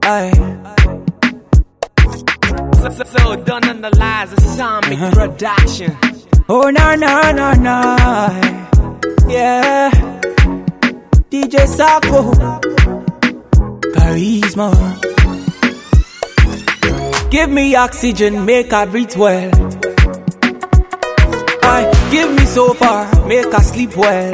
Aye. So, so, so done analyze a Sonic production. Oh na na na na, yeah. DJ Sako, charisma. Give me oxygen, make I breathe well. I give me so far, make I sleep well.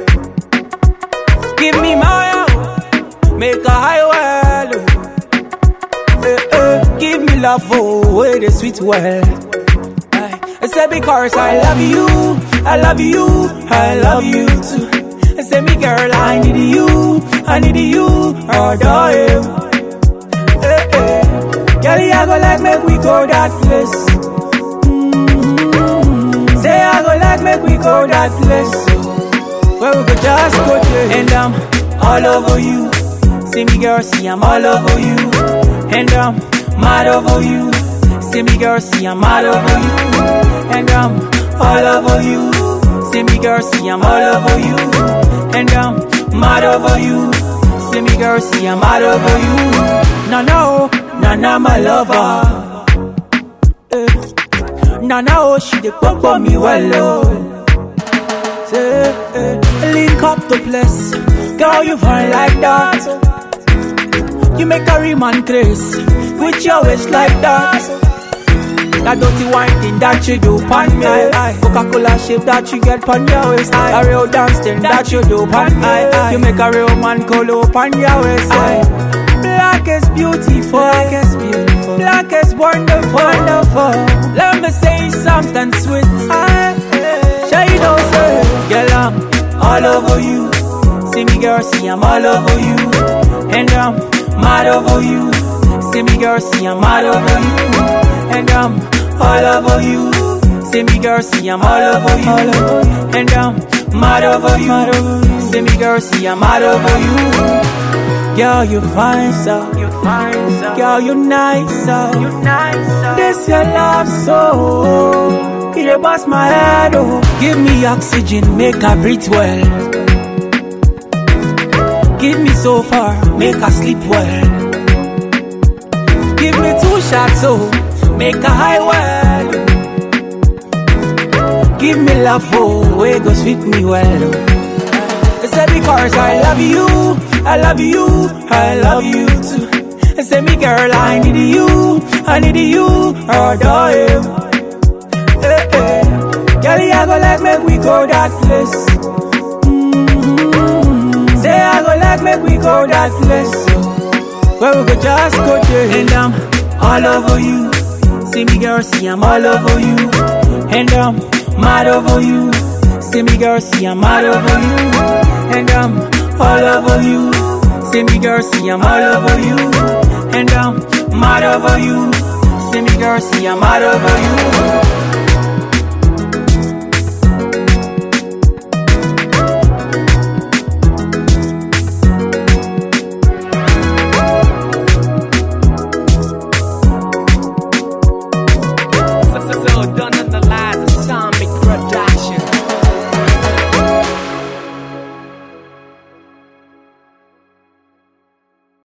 Give me my own, make I high well. Eh, eh, give me love, oh, where the sweet well. Aye. I say because I love you, I love you, I love you too. I say me girl, I need you, I need you, adore you. Eh, eh. Girl, I go like make we go that place. Mm-hmm. Say I go like make we go that place. Where we could just go there. And I'm all over you. See me girl, see I'm all over you. And I'm mad over you. See me girl, see I'm all over you. And I'm all over you. See me girl, see I'm all over you. And I'm mad over you. See me girl, see I'm all over you. No, no, no, no, my lover. Eh. No, no, she dey pop for me well, oh. Say, eh, link up the place. Girl, you fine like that. You make a real man craze with your waist like that. That dirty wine thing that you do pan me Coca-Cola shape that you get pan your waist A real dance thing that you do pan me You make a real man colo pan your waist Black is beautiful Black is beautiful Black is wonderful Wonderful Let me say something sweet Sure you know say Girl I'm all over you See me girl see I'm all over you And I'm mad over you See me girl see I'm mad over you and I'm all over you. See me girl, see I'm all over you. And I'm mad over you. See me girl, see I'm mad over you. Girl, you fine so. You fine so. Girl, you nice so. You nice so. This your love so. You dey bust my head oh. Give me oxygen, make I breathe well. Give me so far, make I sleep well. Give me two shots oh make a high well. Give me love, oh, way go sweet me well. I say because I love you, I love you, I love you too. I say me girl, I need you, I need you, adore you. Hey, hey. Girl, I go like make we go that place. Mm-hmm. Say I go like make we go that place. Where we could just go there. And I'm all over you. See me girl, see I'm all over you. And I'm mad over you. See me girl, see I'm mad over you. And I'm all over you. See me girl, see I'm all over you. And I'm mad over you. See me girl, see I'm mad over you.